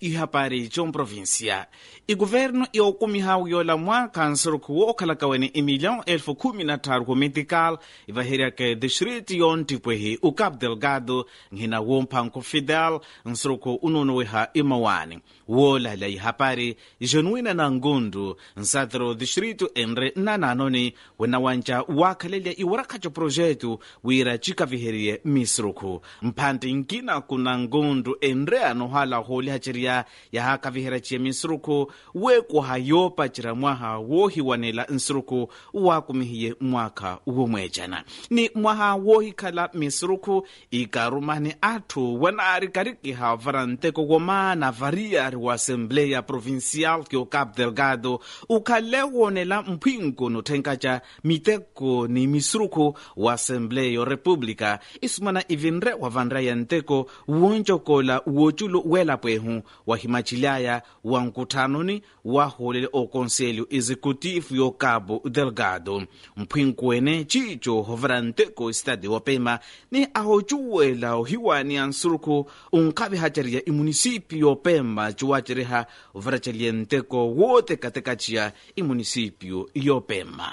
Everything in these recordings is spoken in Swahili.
ihapari comprovincia iguvernu iokumihawu yola mwaka nsuruku wookhalakawene imilhão elfu khumi na tharu kumitical ivaheriake distrito yontipwehi o cabo delgado nghina womphanko fidel nsuruku unonoweha imawani woolahela ihapari genuína na ngundu nsatero distrito enre nananoni wena wanca waakhalelya iwarakhaco projeto wira cikaviheriye misuruku mphanti nkina kuna ngundu enre anohala hoolihaceriya yahakaviheraciye misuruku weekuha yoopacira mwaha woohiwanela nsuruku waakumihiye mwaka womweecana ni mwaha woohikhala misuruku ikarumani atthu wanaari karikiha vara nteko womana variari wa assembleia provincial que o cabo delgado ukhale woonela mphwinko nothenkaca miteko ni misuruku wa assembleia república isumana ivinre wa vanra ya nteko woncokola woculo welapwehu wa himachilaya wa nkuthanoni wahoolele o conselho executivo yo cabo delgado mphwinko wene cico hovera nteko estado wapema ni ahocuwela ohiwani a nsuruku unkhavihacariya imunisipio yopema ciwaceriha overacelye nteko wootekatekaciya imunisipio yopema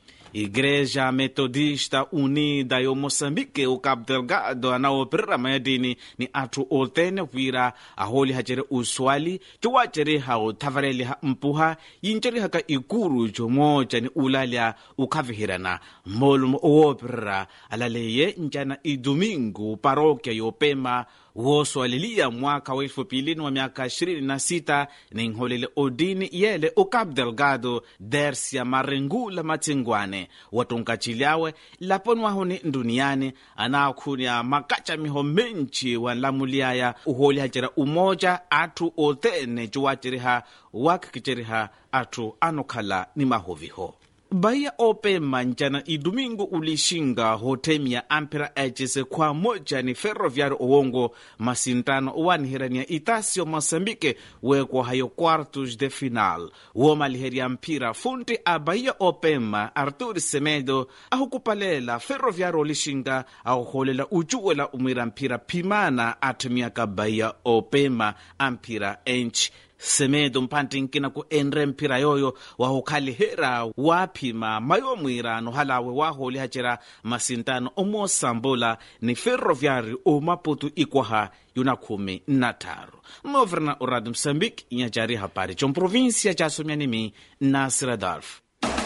igreja metodista unida yo moçambique o cabo delgado anaoperera mayadini ni atthu otene wira ahoolihacere uswali ciwaceriha othavareliha mpuha yincerihaka ikuru comooca ni ulalya ukhavihirana mmolumo owooperera alaleye ncana idomingo paróquia yopema wooswaleliya mwaka wa elfu pilini wa miaka ishirini na sita ninholele odini yele o cabo delgado dersia marengula matsingwane watunkacilyawe laponi wahoni nduniyani anaakhunya makaca miho menci wanlamuliyaya uhoolihacera umoja atthu otene ciwaceriha wakhikiceriha atthu anokhala ni mahoviho baia opema ncana idomingo ulixinga hotemia ampera ecese khua moja ni ferroviário owongo masintano owanihirania itácio moçambique weekuahayo quartos de final woomaliheria mpira funti a baia opema artur semedo ahukupalela ferroviário olixinga ahoholela ucuwela umwira mpira phimana atthemiaka baia opema ampira enci semedo mphanti nkina ku enre mphira yoyo wahukhalihera waaphima mayomwira anohalawe waahoolihacera masintano omoosambula ni ferroviário o maputo ikwaha yuna khumi na tharu mmoverna o radio moçambique inhacari hapari comprovíncia ca somyanimi nasir adolfo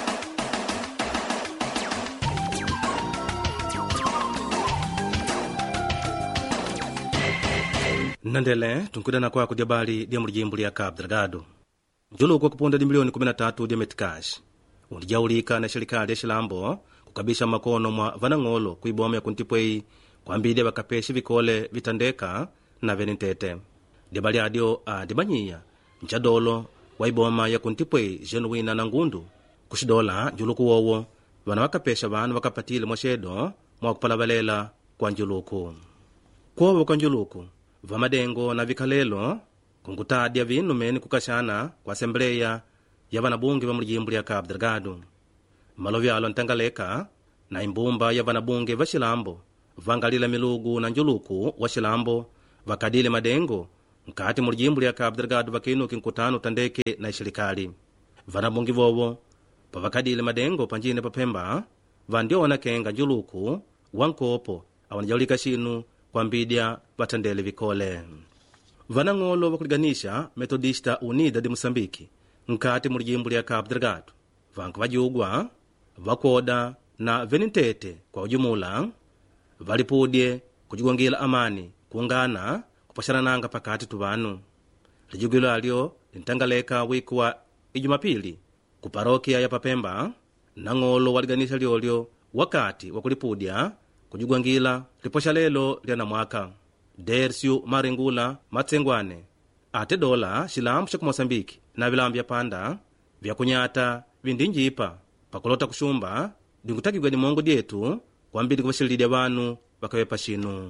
nnandele tunkudana kwako dia bali dia mulijimbo lya cabo delgado njuluku kupunda di milioni 13 dia metikash undijaulika na serikali ya xilambo kukabisha makono mwa vanang'olo kuiboma ya kuntipwei kwambidya vakapeshe vikole vitandeka na venentete dia bali adio adibanyiya ncadolo wa iboma ya kuntipwei genuína na ngundu kuxidola njuluku wowo vana vakapesha vanu vakapatile mwaxedo mwa kupalavalela kwa njuluku kwovo kwa njuluku vamadengo na vikhalelo kunkutadya vinu mene kukaxana kwa assembleia ya vanabunge va mulijimbo lya cabo delgado malovi alo ntangaleka na imbumba ya vanabunge va xilambo vangalila milugu na njuluku wa xilambo vakadile madengo nkati mulijimbo lya cabo delgado vakinuki nkutano tandeke na ixirikali vanabunge vovo pavakadile madengo panjine paphemba vandiona kenga njuluku wa nkopo awanajaulika xinu kwambidya vathandele vikole vanang'olo vakuliganisha metodista unida de moçambique nkati mulijimbo lya cabo delgado vanku vajugwa vakoda na venentete kwa ujumula valipudye kujigongela amani kungana kupaxanananga pakati tu vanu lijugilo alyo lintangaleka wiku wa ijumapili ku parokia ya papemba nang'olo waliganisha lyolyo wakati wa kulipudya kujigwangila liposha lelo lyana mwaka dersiu marengula matsengwane ate dola xilambu xa kumoçambike na vilambu vya panda vyakunyata vindinjipa pakulota kuxumba dinkutakigwa dimongo dyetu kwambiri kuvaxililya vanu vakavepa xinu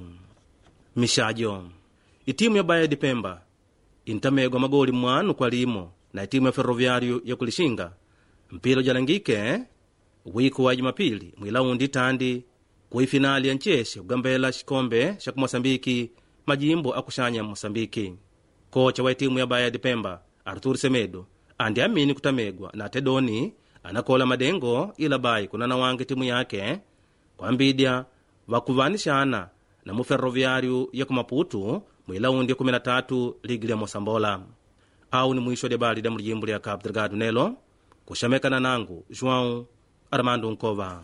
mixajo itimu ya baia de pemba intamegwa magoli mwanu kwa limo na itimu ya ferroviário yakulixinga mpira ujalangike wiku wa jumapili mwilaundi tandi kuifinali ya ncexe kugambela xikombe xa kumoçambiki majimbo akuxanya moçambiki kocha wa timu ya baya de pemba artur semedo andi amini kutamegwa na tedoni anakola madengo ila bayi kunana wange timu yake kwambidya vakuvanishana na muferroviário ya kumaputu mwilaundi ya 13 ligi lya mosambola au ni mwisho lya bali lya mulijimbo lya cabo delgado nelo kuxamekana nangu joão armando nkova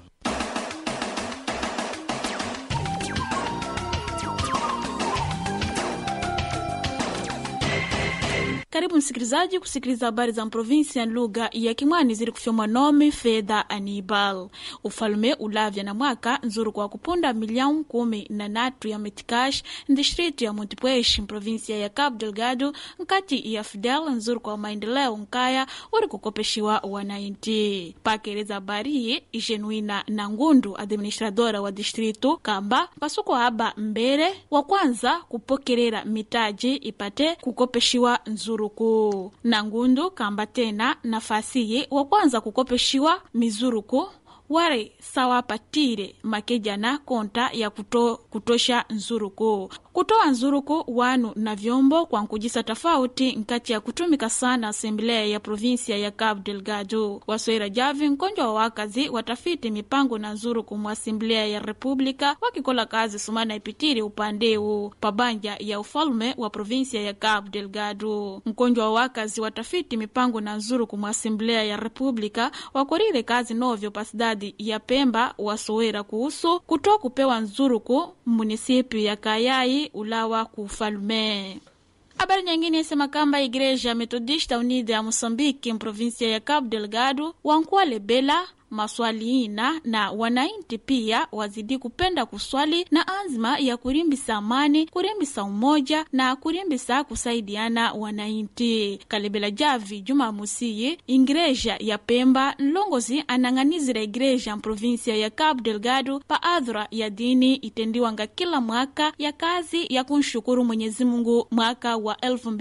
Karibu msikilizaji kusikiliza habari za provinsia lugha ya Kimwani zili kufyomwa nomi Fedha Anibal. Ufalume ulavya na mwaka nzuru kwa kupunda milioni kumi na natu ya metikash ndistritu ya Montepuez provinsia ya Cabo Delgado nkati ya Fidel nzuru kwa maendeleo nkaya uri kukopeshiwa wanainti pakeleza habari iyi Genuina na Ngundu administradora wa distritu kamba pasuko haba mbere wa kwanza kupokerera mitaji ipate kukopeshiwa nzuru mizuruku na ngundu kamba tena nafasiyi wa kwanza kukopeshiwa mizuruku wari sawapatire makejana konta ya kuto, kutosha nzuruku kutoa nzuruku wanu na vyombo kwa nkujisa tofauti nkati ya kutumika sana asemblea ya provinsia ya Cabo Delgado wasoera javi nkonjwa wa wakazi watafiti mipango na nzuruku mu asemblea ya republika wakikola kazi sumana ipitiri upandeu pabanja ya ufalume wa provinsia ya Cabo Delgado nkonjwa wa wakazi watafiti mipango na nzuruku mu asemblea ya republika wakorire kazi novyo pasidadi ya Pemba wasoera kuhusu kutoa kupewa nzuruku munisipi ya Kayai ulawa ku ufalume. Habari nyingine isema kamba Igreja Metodista Unida ya Mosambiki mprovinsia ya Cabo Delgado wankuwa lebela maswali ina na wanainti pia wazidi kupenda kuswali na azma ya kurimbisa amani kurimbisa umoja na kurimbisa kusaidiana wanainti kalebela javi juma musiyi ingreja ya pemba nlongozi anang'anizira igreja mprovinsia ya cabo delgado pa adhura ya dini itendiwanga kila mwaka ya kazi ya kunshukuru mwenyezi mungu mwaka wa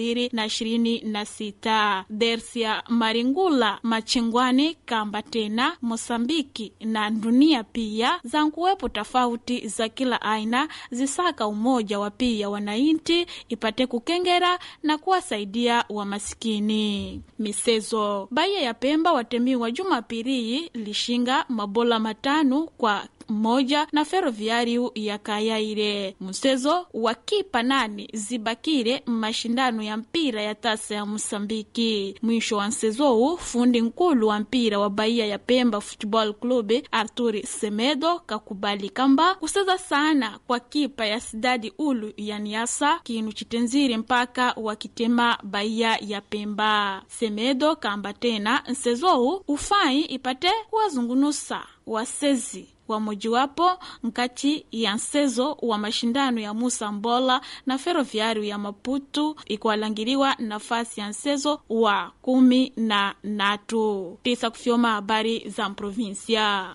2026 dersia maringula machengwani kamba tena Mosambiki na dunia pia za nkuwepo tofauti za kila aina zisaka umoja wa pia wanainti ipate kukengera na kuwasaidia wamasikini. Misezo baiya ya Pemba watemiwa Jumapili lishinga mabola matano kwa moja na ferroviário ya Kayaire. Mchezo wa kipa nani zibakire mashindano ya mpira ya tasa ya Mosambiki. Mwisho wa mchezo huu fundi nkulu wa mpira wa Bahia ya Pemba Football Club Arturi Semedo kakubali kamba kuseza sana kwa kipa ya sidadi ulu ya Niasa kinu chitenziri mpaka wakitema Bahia ya Pemba. Semedo kamba tena mchezo huu ufai ipate kuwazungunusa wasezi wa mojiwapo nkati ya nsezo wa mashindano ya Musa Mbola na Ferroviário ya Maputo ikualangiriwa nafasi ya nsezo wa kumi na natu tisa kufyoma habari za mprovinsia.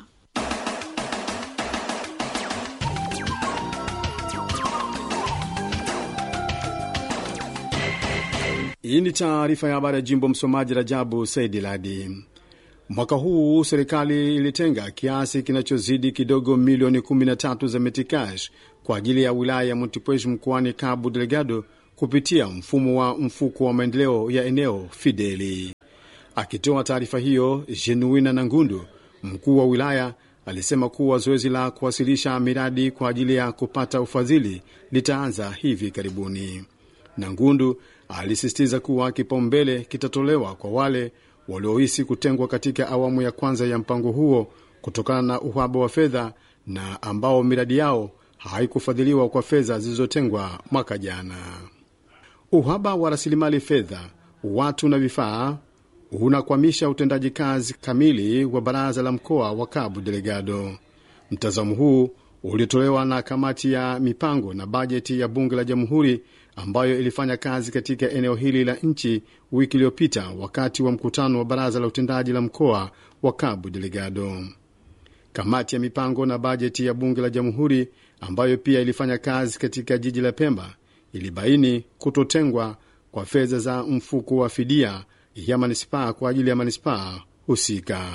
Hii ni taarifa ya habari ya jimbo. Msomaji Rajabu Saidi Ladi. Mwaka huu serikali ilitenga kiasi kinachozidi kidogo milioni 13 za metikash kwa ajili ya wilaya ya Montepuez mkoani Cabo Delgado kupitia mfumo wa mfuko wa maendeleo ya eneo Fideli. Akitoa taarifa hiyo, Genuina Nangundu, mkuu wa wilaya, alisema kuwa zoezi la kuwasilisha miradi kwa ajili ya kupata ufadhili litaanza hivi karibuni. Nangundu alisisitiza kuwa kipaumbele kitatolewa kwa wale waliohisi kutengwa katika awamu ya kwanza ya mpango huo kutokana na uhaba wa fedha na ambao miradi yao haikufadhiliwa kwa fedha zilizotengwa mwaka jana. Uhaba wa rasilimali fedha, watu na vifaa unakwamisha utendaji kazi kamili wa baraza la mkoa wa Cabo Delgado. Mtazamo huu ulitolewa na kamati ya mipango na bajeti ya bunge la jamhuri ambayo ilifanya kazi katika eneo hili la nchi wiki iliyopita wakati wa mkutano wa baraza la utendaji la mkoa wa Cabo Delgado. Kamati ya mipango na bajeti ya bunge la jamhuri ambayo pia ilifanya kazi katika jiji la Pemba ilibaini kutotengwa kwa fedha za mfuko wa fidia ya manispaa kwa ajili ya manispaa husika.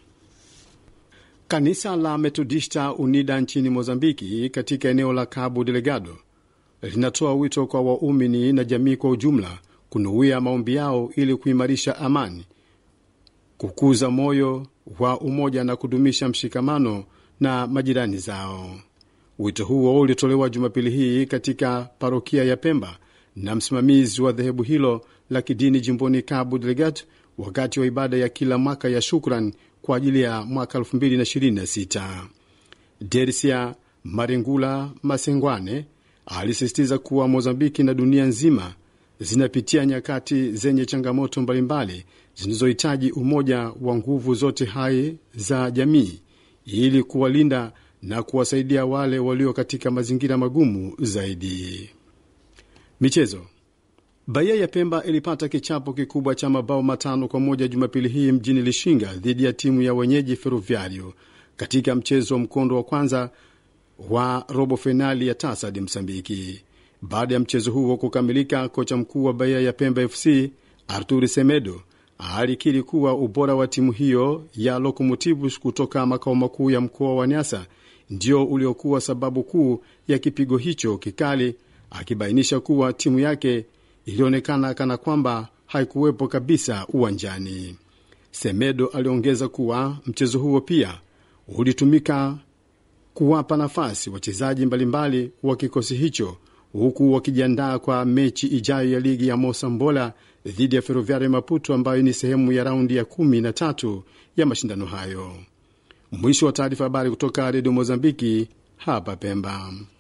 Kanisa la Metodista Unida nchini Mozambiki katika eneo la Cabo Delgado linatoa wito kwa waumini na jamii kwa ujumla kunuia maombi yao ili kuimarisha amani, kukuza moyo wa umoja na kudumisha mshikamano na majirani zao. Wito huo ulitolewa Jumapili hii katika parokia ya Pemba na msimamizi wa dhehebu hilo la kidini jimboni Cabo Delgado wakati wa ibada ya kila mwaka ya shukran kwa ajili ya mwaka 2026. Dersia Maringula Masengwane alisisitiza kuwa Mozambiki na dunia nzima zinapitia nyakati zenye changamoto mbalimbali zinazohitaji umoja wa nguvu zote hai za jamii ili kuwalinda na kuwasaidia wale walio katika mazingira magumu zaidi. Michezo. Bahia ya Pemba ilipata kichapo kikubwa cha mabao matano kwa moja Jumapili hii mjini Lishinga dhidi ya timu ya wenyeji Ferroviario katika mchezo wa mkondo wa kwanza wa robo fainali ya TASAD Msambiki. Baada ya mchezo huo kukamilika, kocha mkuu wa Bahia ya Pemba FC Arturi Semedo alikiri kuwa ubora wa timu hiyo ya Lokomotivus kutoka makao makuu ya mkoa wa Nyasa ndio uliokuwa sababu kuu ya kipigo hicho kikali, akibainisha kuwa timu yake ilionekana kana kwamba haikuwepo kabisa uwanjani. Semedo aliongeza kuwa mchezo huo pia ulitumika kuwapa nafasi wachezaji mbalimbali wa kikosi hicho huku wakijiandaa kwa mechi ijayo ya ligi ya Mosambola dhidi ya Ferroviario Maputo ambayo ni sehemu ya raundi ya kumi na tatu ya mashindano hayo. Mwisho wa taarifa habari kutoka Redio Mozambiki hapa Pemba.